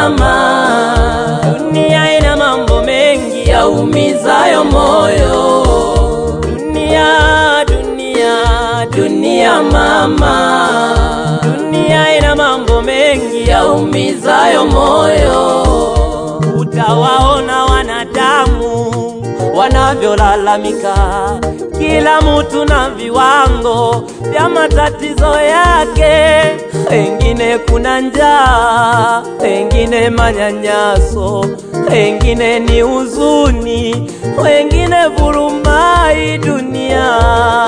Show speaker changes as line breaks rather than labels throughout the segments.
mama, dunia ina mambo mengi yaumizayo moyo. Dunia, dunia, dunia mama, dunia ina mambo mengi yaumizayo moyo. Utawaona wanadamu wanavyolalamika, kila mtu na viwango vya matatizo yake. Wengine kuna njaa, wengine manyanyaso, wengine ni huzuni, wengine vurumai dunia.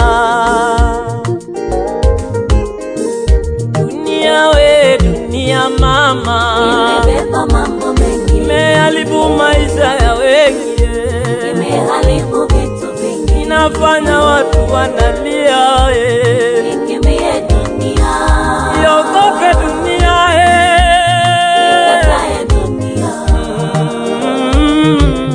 Dunia we, dunia mama,
Imebeba mambo mengi,
imeharibu maisha ya wengi,
imeharibu vitu vingi.
inafanya watu wanalia. eh.
Ikimbie dunia,
Iogope dunia eh.
ikatae dunia.
Mm.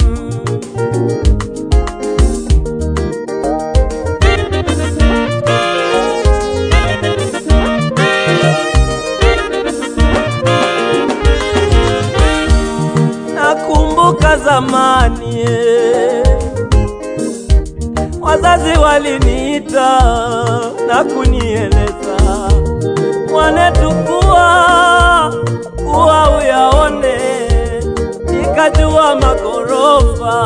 Nakumbuka zamani eh, wazazi waliniita na kunieleza mwanetu, kuwa kuwa uyaone, nikajua magorofa,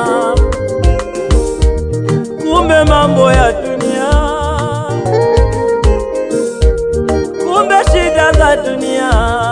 kumbe mambo ya dunia, kumbe shida za dunia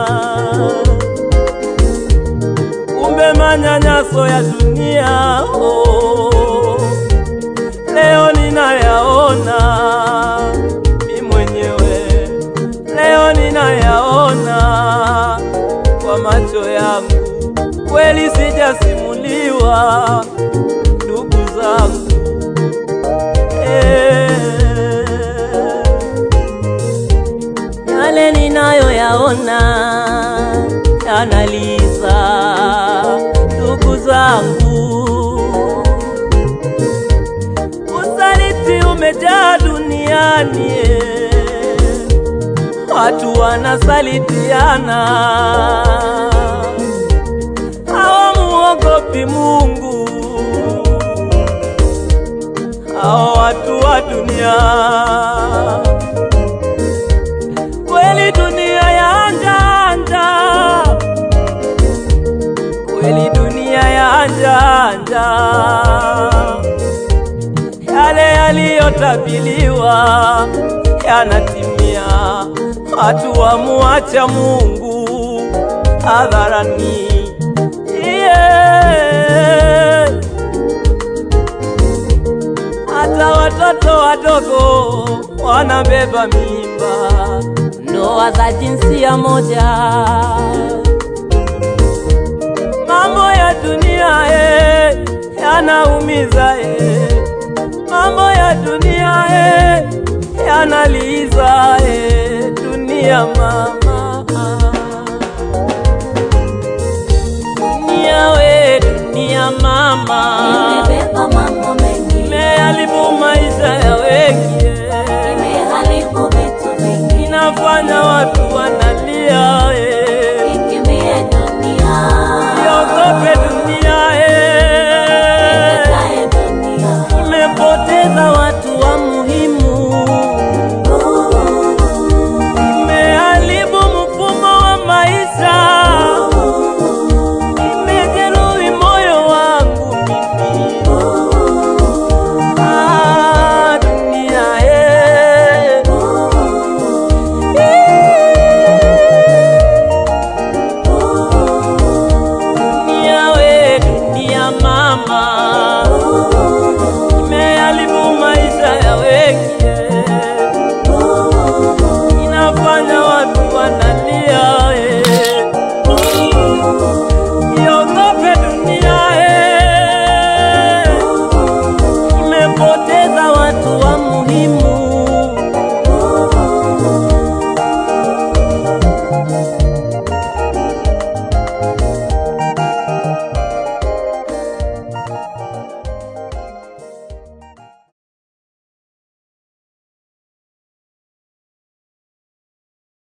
kumbe manyanyaso ya dunia oh, leo ninayaona mi mwenyewe, leo ninayaona kwa macho yangu, kweli sijasimuliwa ndugu zangu eh, yale ninayoyaona yanaliza ndugu zangu, usaliti umejaa duniani, eh. watu wanasalitiana, hawamuogopi Mungu, hao watu wa dunia kweli dunia ya njanja, kweli dunia ya njanja, yale yaliyotabiliwa yanatimia, watu wamuacha Mungu hadharani. Yeah. Hata watoto wadogo wanabeba mimba, ndoa za jinsia moja. Mambo ya dunia eh, yanaumiza eh. Mambo ya dunia eh, yanaliza eh. Dunia mama, dunia we, dunia mama
Imebeba mambo mengi,
imeharibu maisha ya wengi